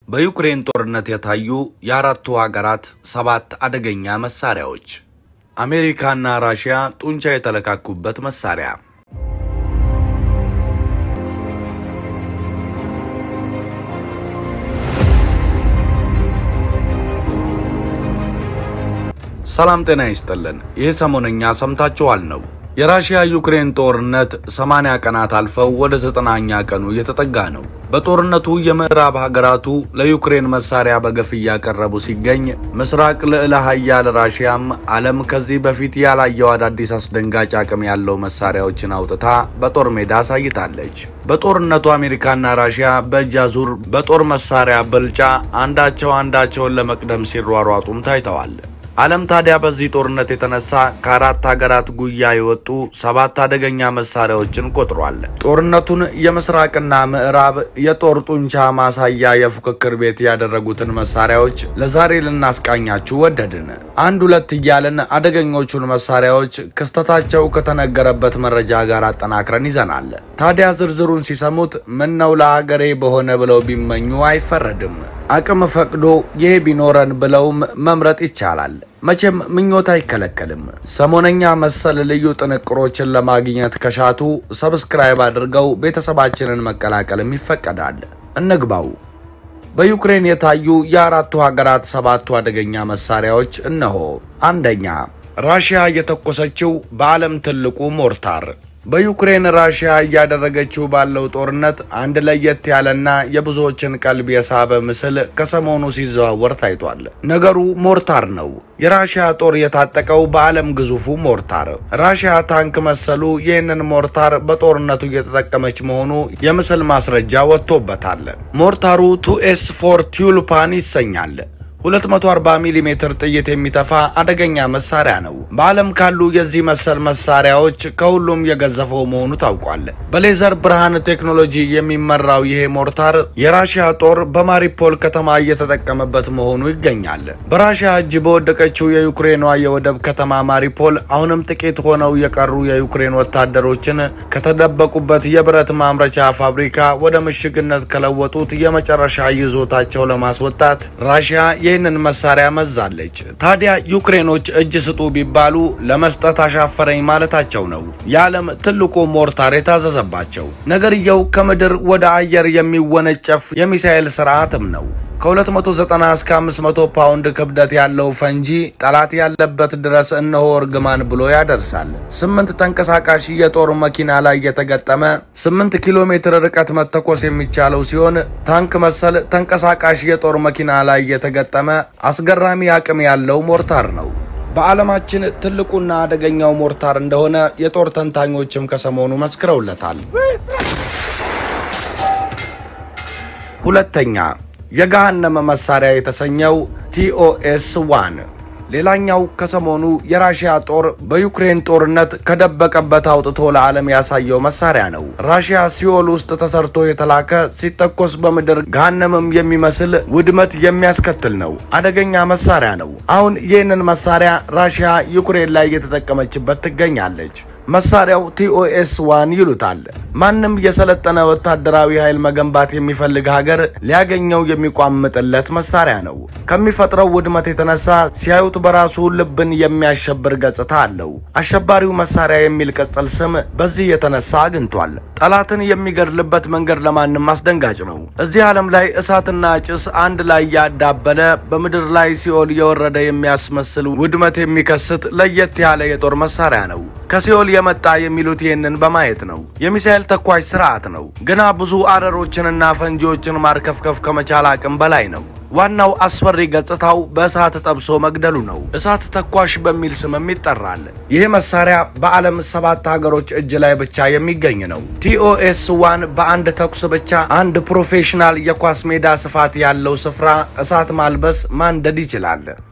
በዩክሬን ጦርነት የታዩ የአራቱ ሀገራት ሰባት አደገኛ መሳሪያዎች። አሜሪካና ራሽያ ጡንቻ የተለካኩበት መሳሪያ። ሰላም ጤና ይስጥልን። ይህ ሰሞነኛ ሰምታችኋል ነው። የራሽያ ዩክሬን ጦርነት 80 ቀናት አልፈው ወደ ዘጠናኛ ቀኑ እየተጠጋ ነው። በጦርነቱ የምዕራብ ሀገራቱ ለዩክሬን መሳሪያ በገፍ እያቀረቡ ሲገኝ፣ ምስራቅ ልዕለ ሀያል ራሽያም ዓለም ከዚህ በፊት ያላየው አዳዲስ አስደንጋጭ አቅም ያለው መሳሪያዎችን አውጥታ በጦር ሜዳ አሳይታለች። በጦርነቱ አሜሪካና ራሽያ በእጅ አዙር በጦር መሳሪያ ብልጫ አንዳቸው አንዳቸውን ለመቅደም ሲሯሯጡም ታይተዋል። ዓለም ታዲያ በዚህ ጦርነት የተነሳ ከአራት ሀገራት ጉያ የወጡ ሰባት አደገኛ መሳሪያዎችን ቆጥሯል። ጦርነቱን የምስራቅና ምዕራብ የጦር ጡንቻ ማሳያ የፉክክር ቤት ያደረጉትን መሳሪያዎች ለዛሬ ልናስቃኛችሁ ወደድን። አንድ ሁለት እያልን አደገኞቹን መሳሪያዎች ክስተታቸው ከተነገረበት መረጃ ጋር አጠናክረን ይዘናል። ታዲያ ዝርዝሩን ሲሰሙት ምን ነው ለሀገሬ በሆነ ብለው ቢመኙ አይፈረድም። አቅም ፈቅዶ ይሄ ቢኖረን ብለውም መምረጥ ይቻላል። መቼም ምኞት አይከለከልም። ሰሞነኛ መሰል ልዩ ጥንቅሮችን ለማግኘት ከሻቱ ሰብስክራይብ አድርገው ቤተሰባችንን መቀላቀልም ይፈቀዳል። እንግባው። በዩክሬን የታዩ የአራቱ ሀገራት ሰባቱ አደገኛ መሳሪያዎች እነሆ። አንደኛ፣ ራሽያ የተኮሰችው በዓለም ትልቁ ሞርታር በዩክሬን ራሽያ እያደረገችው ባለው ጦርነት አንድ ለየት ያለና የብዙዎችን ቀልብ የሳበ ምስል ከሰሞኑ ሲዘዋወር ታይቷል። ነገሩ ሞርታር ነው። የራሽያ ጦር የታጠቀው በዓለም ግዙፉ ሞርታር። ራሽያ ታንክ መሰሉ ይህንን ሞርታር በጦርነቱ እየተጠቀመች መሆኑ የምስል ማስረጃ ወጥቶበታል። ሞርታሩ ቱኤስ ፎር ቲዩልፓን ይሰኛል። 240 ሚሜ ጥይት የሚተፋ አደገኛ መሳሪያ ነው። በዓለም ካሉ የዚህ መሰል መሳሪያዎች ከሁሉም የገዘፈው መሆኑ ታውቋል። በሌዘር ብርሃን ቴክኖሎጂ የሚመራው ይሄ ሞርታር የራሽያ ጦር በማሪፖል ከተማ እየተጠቀመበት መሆኑ ይገኛል። በራሽያ እጅ በወደቀችው የዩክሬኗ የወደብ ከተማ ማሪፖል አሁንም ጥቂት ሆነው የቀሩ የዩክሬን ወታደሮችን ከተደበቁበት የብረት ማምረቻ ፋብሪካ ወደ ምሽግነት ከለወጡት የመጨረሻ ይዞታቸው ለማስወጣት ራሽያ ይህንን መሳሪያ መዛለች። ታዲያ ዩክሬኖች እጅ ስጡ ቢባሉ ለመስጠት አሻፈረኝ ማለታቸው ነው የዓለም ትልቁ ሞርታር የታዘዘባቸው። ነገርየው ከምድር ወደ አየር የሚወነጨፍ የሚሳኤል ስርዓትም ነው። ከ290 እስከ 500 ፓውንድ ክብደት ያለው ፈንጂ ጠላት ያለበት ድረስ እነሆ እርግማን ብሎ ያደርሳል። ስምንት ተንቀሳቃሽ የጦር መኪና ላይ የተገጠመ 8 ኪሎ ሜትር ርቀት መተኮስ የሚቻለው ሲሆን ታንክ መሰል ተንቀሳቃሽ የጦር መኪና ላይ የተገጠመ አስገራሚ አቅም ያለው ሞርታር ነው። በዓለማችን ትልቁና አደገኛው ሞርታር እንደሆነ የጦር ተንታኞችም ከሰሞኑ መስክረውለታል። ሁለተኛ የገሃነመ መሳሪያ የተሰኘው ቲኦኤስ ዋን ሌላኛው ከሰሞኑ የራሽያ ጦር በዩክሬን ጦርነት ከደበቀበት አውጥቶ ለዓለም ያሳየው መሳሪያ ነው። ራሽያ ሲኦል ውስጥ ተሰርቶ የተላከ ሲተኮስ በምድር ገሃነምም የሚመስል ውድመት የሚያስከትል ነው። አደገኛ መሳሪያ ነው። አሁን ይህንን መሳሪያ ራሽያ ዩክሬን ላይ እየተጠቀመችበት ትገኛለች። መሳሪያው ቲኦኤስ ዋን ይሉታል። ማንም የሰለጠነ ወታደራዊ ኃይል መገንባት የሚፈልግ ሀገር ሊያገኘው የሚቋምጥለት መሳሪያ ነው። ከሚፈጥረው ውድመት የተነሳ ሲያዩት በራሱ ልብን የሚያሸብር ገጽታ አለው። አሸባሪው መሳሪያ የሚል ቅጽል ስም በዚህ የተነሳ አግኝቷል። ጠላትን የሚገድልበት መንገድ ለማንም አስደንጋጭ ነው። እዚህ ዓለም ላይ እሳትና ጭስ አንድ ላይ ያዳበለ በምድር ላይ ሲኦል የወረደ የሚያስመስል ውድመት የሚከስት ለየት ያለ የጦር መሳሪያ ነው። ከሲኦል የመጣ የሚሉት ይህንን በማየት ነው። የሚሳኤል ተኳሽ ስርዓት ነው። ግና ብዙ አረሮችንና ፈንጂዎችን ማርከፍከፍ ከመቻል አቅም በላይ ነው። ዋናው አስፈሪ ገጽታው በእሳት ጠብሶ መግደሉ ነው። እሳት ተኳሽ በሚል ስምም ይጠራል። ይህ መሳሪያ በዓለም ሰባት ሀገሮች እጅ ላይ ብቻ የሚገኝ ነው። ቲኦኤስ ዋን በአንድ ተኩስ ብቻ አንድ ፕሮፌሽናል የኳስ ሜዳ ስፋት ያለው ስፍራ እሳት ማልበስ ማንደድ ይችላል።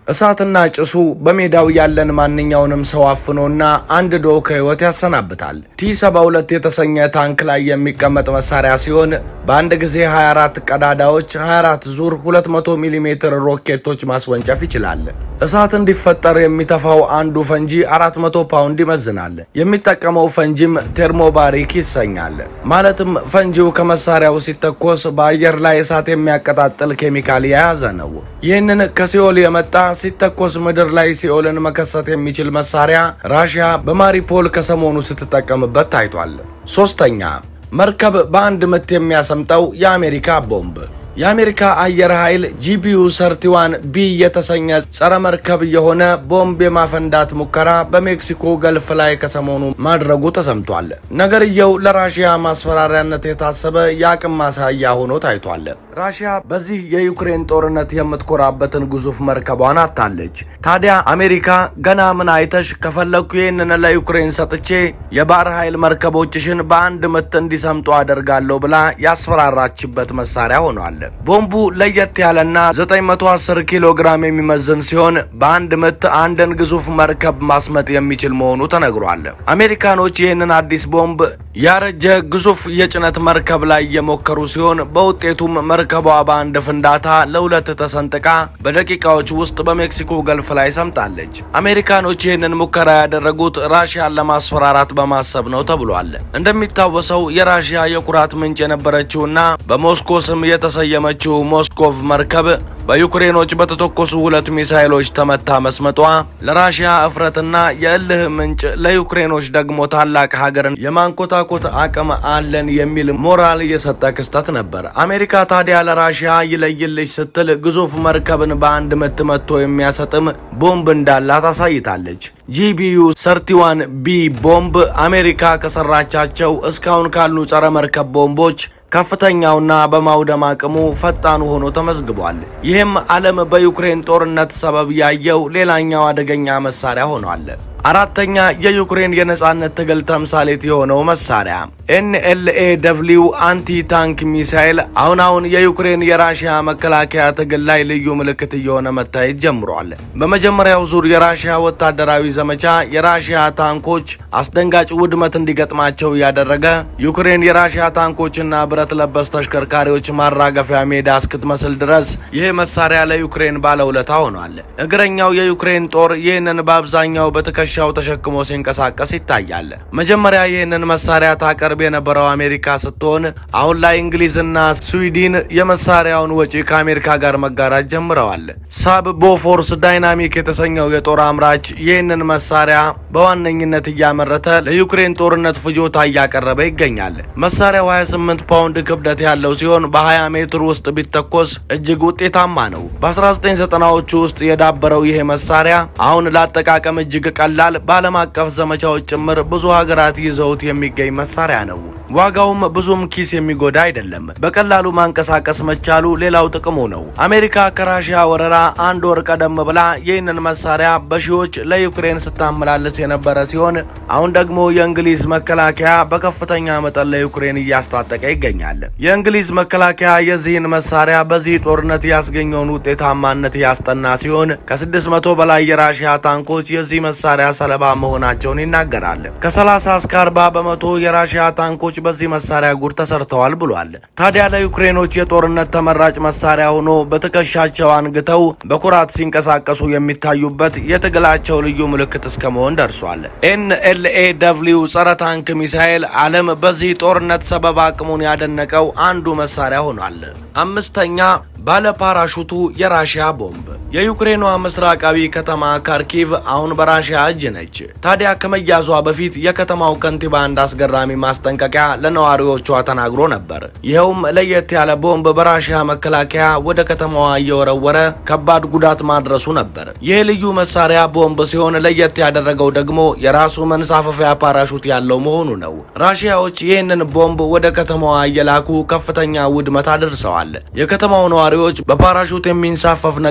እሳትና ጭሱ በሜዳው ያለን ማንኛውንም ሰው አፍኖና አንድዶ ከህይወት ያሰናብታል። ቲ72 የተሰኘ ታንክ ላይ የሚቀመጥ መሳሪያ ሲሆን በአንድ ጊዜ 24 ቀዳዳዎች 24 ዙር 200 ሚሜ ሮኬቶች ማስወንጨፍ ይችላል። እሳት እንዲፈጠር የሚተፋው አንዱ ፈንጂ 400 ፓውንድ ይመዝናል። የሚጠቀመው ፈንጂም ቴርሞባሪክ ይሰኛል። ማለትም ፈንጂው ከመሳሪያው ሲተኮስ በአየር ላይ እሳት የሚያቀጣጥል ኬሚካል የያዘ ነው። ይህንን ከሲኦል የመጣ ሲተኮስ ምድር ላይ ሲኦልን መከሰት የሚችል መሳሪያ ራሽያ በማሪፖል ከሰሞኑ ስትጠቀምበት ታይቷል። ሶስተኛ መርከብ በአንድ ምት የሚያሰምጠው የአሜሪካ ቦምብ። የአሜሪካ አየር ኃይል ጂቢዩ ሰርቲዋን ቢ የተሰኘ ጸረ መርከብ የሆነ ቦምብ የማፈንዳት ሙከራ በሜክሲኮ ገልፍ ላይ ከሰሞኑ ማድረጉ ተሰምቷል። ነገርየው ለራሽያ ማስፈራሪያነት የታሰበ የአቅም ማሳያ ሆኖ ታይቷል። ራሽያ በዚህ የዩክሬን ጦርነት የምትኮራበትን ግዙፍ መርከቧን አታለች። ታዲያ አሜሪካ ገና ምን አይተሽ ከፈለግኩ ይህንን ለዩክሬን ሰጥቼ የባህር ኃይል መርከቦችሽን በአንድ ምት እንዲሰምጡ አደርጋለሁ ብላ ያስፈራራችበት መሳሪያ ሆኗል። ቦምቡ ለየት ያለና 910 ኪሎ ግራም የሚመዝን ሲሆን በአንድ ምት አንድን ግዙፍ መርከብ ማስመጥ የሚችል መሆኑ ተነግሯል። አሜሪካኖች ይህንን አዲስ ቦምብ ያረጀ ግዙፍ የጭነት መርከብ ላይ የሞከሩ ሲሆን በውጤቱም መርከቧ በአንድ ፍንዳታ ለሁለት ተሰንጥቃ በደቂቃዎች ውስጥ በሜክሲኮ ገልፍ ላይ ሰምጣለች። አሜሪካኖች ይህንን ሙከራ ያደረጉት ራሽያን ለማስፈራራት በማሰብ ነው ተብሏል። እንደሚታወሰው የራሽያ የኩራት ምንጭ የነበረችውና በሞስኮ ስም የተሰየመችው ሞስኮቭ መርከብ በዩክሬኖች በተተኮሱ ሁለት ሚሳይሎች ተመታ መስመጧ ለራሽያ እፍረትና የእልህ ምንጭ፣ ለዩክሬኖች ደግሞ ታላቅ ሀገርን የማንኮታኮት አቅም አለን የሚል ሞራል የሰጠ ክስተት ነበር። አሜሪካ ታዲያ ለራሽያ ይለይልሽ ስትል ግዙፍ መርከብን በአንድ ምት መትቶ የሚያሰጥም ቦምብ እንዳላት አሳይታለች። ጂቢዩ ሰርቲዋን ቢ ቦምብ አሜሪካ ከሰራቻቸው እስካሁን ካሉ ጸረ መርከብ ቦምቦች ከፍተኛውና በማውደም አቅሙ ፈጣኑ ሆኖ ተመዝግቧል። ይህም ዓለም በዩክሬን ጦርነት ሰበብ ያየው ሌላኛው አደገኛ መሳሪያ ሆኗል። አራተኛ የዩክሬን የነጻነት ትግል ተምሳሌት የሆነው መሳሪያ ኤንኤልኤ ደብሊው አንቲ ታንክ ሚሳይል አሁን አሁን የዩክሬን የራሽያ መከላከያ ትግል ላይ ልዩ ምልክት እየሆነ መታየት ጀምሯል። በመጀመሪያው ዙር የራሽያ ወታደራዊ ዘመቻ የራሽያ ታንኮች አስደንጋጭ ውድመት እንዲገጥማቸው እያደረገ ዩክሬን የራሽያ ታንኮችና ብረት ለበስ ተሽከርካሪዎች ማራገፊያ ሜዳ እስክትመስል ድረስ ይህ መሳሪያ ለዩክሬን ባለውለታ ሆኗል። እግረኛው የዩክሬን ጦር ይህንን በአብዛኛው በትከሻው ተሸክሞ ሲንቀሳቀስ ይታያል። መጀመሪያ ይህንን መሳሪያ ታቀርብ የነበረው አሜሪካ ስትሆን አሁን ላይ እንግሊዝና ስዊድን የመሳሪያውን ወጪ ከአሜሪካ ጋር መጋራት ጀምረዋል። ሳብ ቦፎርስ ዳይናሚክ የተሰኘው የጦር አምራች ይህንን መሳሪያ በዋነኝነት እያመረተ ለዩክሬን ጦርነት ፍጆታ እያቀረበ ይገኛል። መሳሪያው 28 ፓውንድ ክብደት ያለው ሲሆን በ20 ሜትር ውስጥ ቢተኮስ እጅግ ውጤታማ ነው። በ1990ዎቹ ውስጥ የዳበረው ይሄ መሳሪያ አሁን ለአጠቃቀም እጅግ ቀላል፣ በዓለም አቀፍ ዘመቻዎች ጭምር ብዙ ሀገራት ይዘውት የሚገኝ መሳሪያ ነው። ዋጋውም ብዙም ኪስ የሚጎዳ አይደለም። በቀላሉ ማንቀሳቀስ መቻሉ ሌላው ጥቅሙ ነው። አሜሪካ ከራሽያ ወረራ አንድ ወር ቀደም ብላ ይህንን መሳሪያ በሺዎች ለዩክሬን ስታመላልስ የነበረ ሲሆን አሁን ደግሞ የእንግሊዝ መከላከያ በከፍተኛ መጠን ለዩክሬን እያስታጠቀ ይገኛል። የእንግሊዝ መከላከያ የዚህን መሳሪያ በዚህ ጦርነት ያስገኘውን ውጤታማነት ያስጠና ሲሆን ከ600 በላይ የራሽያ ታንኮች የዚህ መሳሪያ ሰለባ መሆናቸውን ይናገራል። ከ30 እስከ 40 በመቶ የራሽያ ታንኮች በዚህ መሳሪያ ጉድ ተሰርተዋል ብሏል። ታዲያ ለዩክሬኖች የጦርነት ተመራጭ መሳሪያ ሆኖ በትከሻቸው አንግተው በኩራት ሲንቀሳቀሱ የሚታዩበት የትግላቸው ልዩ ምልክት እስከ መሆን ደርሷል። ኤንኤልኤ ደብሊው ጸረ ታንክ ሚሳኤል ዓለም በዚህ ጦርነት ሰበብ አቅሙን ያደነቀው አንዱ መሳሪያ ሆኗል። አምስተኛ ባለ ፓራሹቱ የራሽያ ቦምብ። የዩክሬኗ ምስራቃዊ ከተማ ካርኪቭ አሁን በራሽያ እጅ ነች። ታዲያ ከመያዟ በፊት የከተማው ከንቲባ አንድ አስገራሚ ማስጠንቀቂያ ለነዋሪዎቿ ተናግሮ ነበር። ይኸውም ለየት ያለ ቦምብ በራሽያ መከላከያ ወደ ከተማዋ እየወረወረ ከባድ ጉዳት ማድረሱ ነበር። ይህ ልዩ መሳሪያ ቦምብ ሲሆን ለየት ያደረገው ደግሞ የራሱ መንሳፈፊያ ፓራሹት ያለው መሆኑ ነው። ራሽያዎች ይህንን ቦምብ ወደ ከተማዋ እየላኩ ከፍተኛ ውድመት አድርሰዋል። የከተማው ነዋሪዎች በፓራሹት የሚንሳፈፍ ነገር ሲመ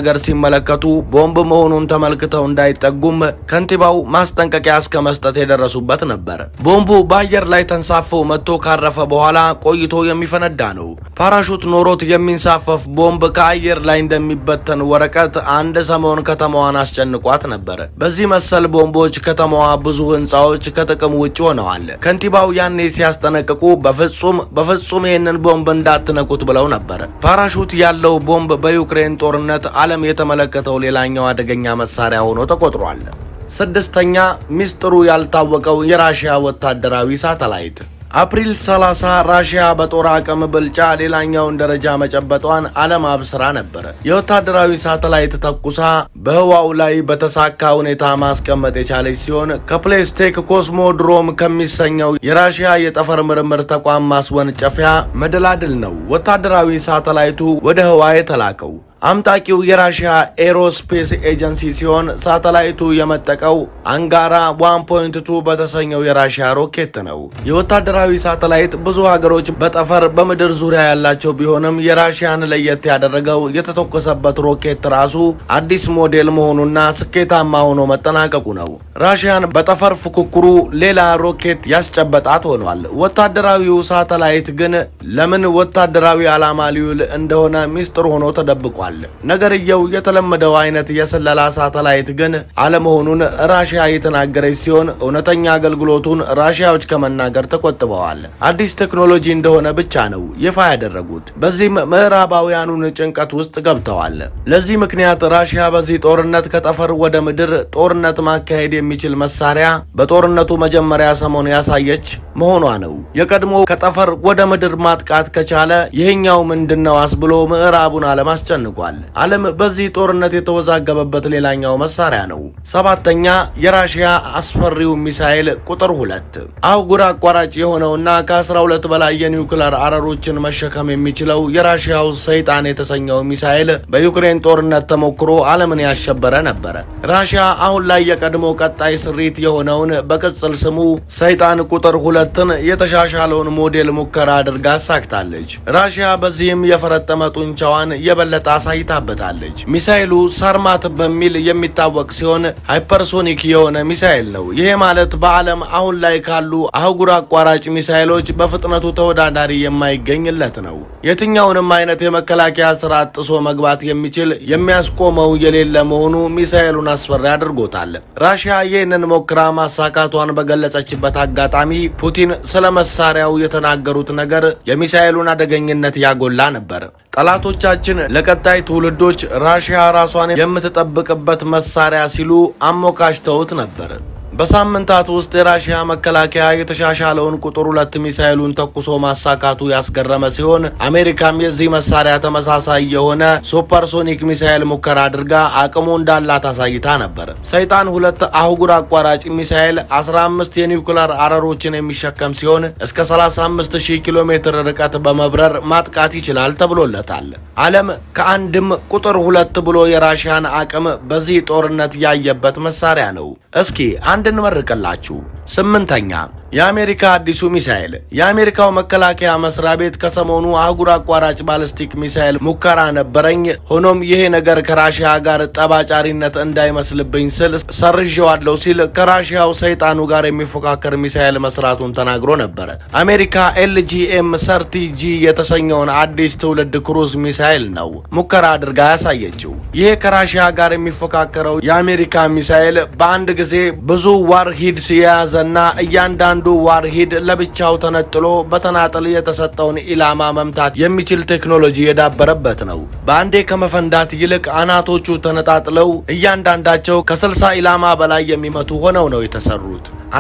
ሲመለከቱ ቦምብ መሆኑን ተመልክተው እንዳይጠጉም ከንቲባው ማስጠንቀቂያ እስከ መስጠት የደረሱበት ነበር። ቦምቡ በአየር ላይ ተንሳፎ መጥቶ ካረፈ በኋላ ቆይቶ የሚፈነዳ ነው። ፓራሹት ኖሮት የሚንሳፈፍ ቦምብ ከአየር ላይ እንደሚበተን ወረቀት አንድ ሰሞን ከተማዋን አስጨንቋት ነበር። በዚህ መሰል ቦምቦች ከተማዋ ብዙ ህንፃዎች ከጥቅም ውጭ ሆነዋል። ከንቲባው ያኔ ሲያስጠነቅቁ በፍጹም በፍጹም ይህንን ቦምብ እንዳትነኩት ብለው ነበር። ፓራሹት ያለው ቦምብ በዩክሬን ጦርነት ዓለም የተመለከተው ሌላኛው አደገኛ መሳሪያ ሆኖ ተቆጥሯል። ስድስተኛ ሚስጥሩ ያልታወቀው የራሽያ ወታደራዊ ሳተላይት አፕሪል 30 ራሽያ በጦር አቅም ብልጫ ሌላኛውን ደረጃ መጨበጧን ዓለም አብስራ ነበር። የወታደራዊ ሳተላይት ተኩሳ በህዋው ላይ በተሳካ ሁኔታ ማስቀመጥ የቻለች ሲሆን ከፕሌስቴክ ኮስሞድሮም ከሚሰኘው የራሽያ የጠፈር ምርምር ተቋም ማስወንጨፊያ መደላድል ነው ወታደራዊ ሳተላይቱ ወደ ህዋ የተላከው። አምጣቂው የራሽያ ኤሮስፔስ ኤጀንሲ ሲሆን ሳተላይቱ የመጠቀው አንጋራ 1.2 በተሰኘው የራሽያ ሮኬት ነው። የወታደራዊ ሳተላይት ብዙ ሀገሮች በጠፈር በምድር ዙሪያ ያላቸው ቢሆንም የራሽያን ለየት ያደረገው የተተኮሰበት ሮኬት ራሱ አዲስ ሞዴል መሆኑና ስኬታማ ሆኖ መጠናቀቁ ነው። ራሽያን በጠፈር ፉክክሩ ሌላ ሮኬት ያስጨበጣት ሆኗል። ወታደራዊው ሳተላይት ግን ለምን ወታደራዊ ዓላማ ሊውል እንደሆነ ሚስጥር ሆኖ ተደብቋል። ነገርየው የተለመደው አይነት የስለላ ሳተላይት ግን አለመሆኑን ራሽያ የተናገረች ሲሆን እውነተኛ አገልግሎቱን ራሽያዎች ከመናገር ተቆጥበዋል። አዲስ ቴክኖሎጂ እንደሆነ ብቻ ነው ይፋ ያደረጉት። በዚህም ምዕራባውያኑን ጭንቀት ውስጥ ገብተዋል። ለዚህ ምክንያት ራሽያ በዚህ ጦርነት ከጠፈር ወደ ምድር ጦርነት ማካሄድ የሚችል መሳሪያ በጦርነቱ መጀመሪያ ሰሞን ያሳየች መሆኗ ነው። የቀድሞ ከጠፈር ወደ ምድር ማጥቃት ከቻለ ይህኛው ምንድነው አስብሎ ምዕራቡን ዓለም አስጨንቋል። ዓለም በዚህ ጦርነት የተወዛገበበት ሌላኛው መሳሪያ ነው። ሰባተኛ የራሽያ አስፈሪው ሚሳኤል ቁጥር ሁለት አህጉር አቋራጭ የሆነውና ከ12 በላይ የኒውክለር አረሮችን መሸከም የሚችለው የራሽያው ሰይጣን የተሰኘው ሚሳኤል በዩክሬን ጦርነት ተሞክሮ ዓለምን ያሸበረ ነበረ። ራሽያ አሁን ላይ የቀድሞ ቀጣይ ስሪት የሆነውን በቅጽል ስሙ ሰይጣን ቁጥር ሁለትን የተሻሻለውን ሞዴል ሙከራ አድርጋ አሳክታለች። ራሽያ በዚህም የፈረጠመ ጡንቻዋን የበለጠ አሳይታበታለች። ሚሳኤሉ ሳርማት በሚል የሚታወቅ ሲሆን ሃይፐርሶኒክ የሆነ ሚሳኤል ነው። ይሄ ማለት በዓለም አሁን ላይ ካሉ አህጉር አቋራጭ ሚሳኤሎች በፍጥነቱ ተወዳዳሪ የማይገኝለት ነው። የትኛውንም አይነት የመከላከያ ስርዓት ጥሶ መግባት የሚችል የሚያስቆመው የሌለ መሆኑ ሚሳኤሉን አስፈሪ አድርጎታል። ራሽያ ይህንን ሞክራ ማሳካቷን በገለጸችበት አጋጣሚ ፑቲን ስለ መሳሪያው የተናገሩት ነገር የሚሳኤሉን አደገኝነት ያጎላ ነበር። ጠላቶቻችን ለቀጣይ ትውልዶች ራሽያ ራሷን የምትጠብቅበት መሳሪያ ሲሉ አሞካሽተውት ነበር። በሳምንታት ውስጥ የራሽያ መከላከያ የተሻሻለውን ቁጥር ሁለት ሚሳኤሉን ተኩሶ ማሳካቱ ያስገረመ ሲሆን አሜሪካም የዚህ መሳሪያ ተመሳሳይ የሆነ ሱፐርሶኒክ ሚሳኤል ሙከራ አድርጋ አቅሙ እንዳላት አሳይታ ነበር። ሰይጣን ሁለት አህጉር አቋራጭ ሚሳኤል 15 የኒውክለር አረሮችን የሚሸከም ሲሆን እስከ 35000 ኪሎ ሜትር ርቀት በመብረር ማጥቃት ይችላል ተብሎለታል። ዓለም ከአንድም ቁጥር ሁለት ብሎ የራሽያን አቅም በዚህ ጦርነት ያየበት መሳሪያ ነው። እስኪ አንድ እንመርቅላችሁ። ስምንተኛ የአሜሪካ አዲሱ ሚሳኤል። የአሜሪካው መከላከያ መስሪያ ቤት ከሰሞኑ አህጉር አቋራጭ ባለስቲክ ሚሳኤል ሙከራ ነበረኝ፣ ሆኖም ይሄ ነገር ከራሽያ ጋር ጠባጫሪነት እንዳይመስልብኝ ስል ሰርዤዋለሁ ሲል ከራሽያው ሰይጣኑ ጋር የሚፎካከር ሚሳኤል መስራቱን ተናግሮ ነበረ። አሜሪካ ኤልጂኤም ሰርቲ ጂ የተሰኘውን አዲስ ትውልድ ክሩዝ ሚሳኤል ነው ሙከራ አድርጋ ያሳየችው። ይሄ ከራሽያ ጋር የሚፎካከረው የአሜሪካ ሚሳኤል በአንድ ጊዜ ብዙ ዋርሂድስ የያዘና እያንዳንዱ ዋርሂድ ለብቻው ተነጥሎ በተናጠል የተሰጠውን ኢላማ መምታት የሚችል ቴክኖሎጂ የዳበረበት ነው። በአንዴ ከመፈንዳት ይልቅ አናቶቹ ተነጣጥለው እያንዳንዳቸው ከ60 ኢላማ በላይ የሚመቱ ሆነው ነው የተሰሩት።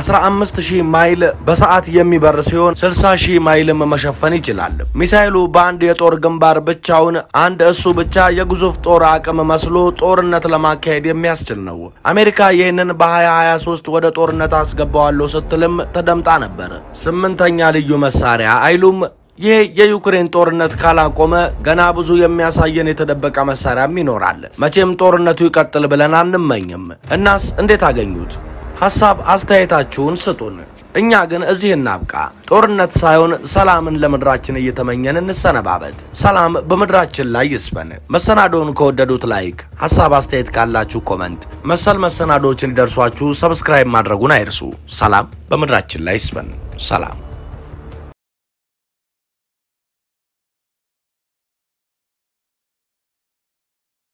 15000 ማይል በሰዓት የሚበር ሲሆን 60000 ማይልም መሸፈን ይችላል። ሚሳኤሉ በአንድ የጦር ግንባር ብቻውን አንድ እሱ ብቻ የግዙፍ ጦር አቅም መስሎ ጦርነት ለማካሄድ የሚያስችል ነው። አሜሪካ ይህንን በ2023 ወደ ጦርነት አስገባዋለሁ ስትልም ተደምጣ ነበር። ስምንተኛ ልዩ መሳሪያ አይሉም ይህ የዩክሬን ጦርነት ካላቆመ ገና ብዙ የሚያሳየን የተደበቀ መሳሪያም ይኖራል። መቼም ጦርነቱ ይቀጥል ብለን አንመኝም። እናስ እንዴት አገኙት? ሀሳብ አስተያየታችሁን ስጡን። እኛ ግን እዚህ እናብቃ። ጦርነት ሳይሆን ሰላምን ለምድራችን እየተመኘን እንሰነባበት። ሰላም በምድራችን ላይ ይስፈን። መሰናዶውን ከወደዱት ላይክ፣ ሀሳብ አስተያየት ካላችሁ ኮመንት፣ መሰል መሰናዶዎች እንዲደርሷችሁ ሰብስክራይብ ማድረጉን አይርሱ። ሰላም በምድራችን ላይ ይስፈን። ሰላም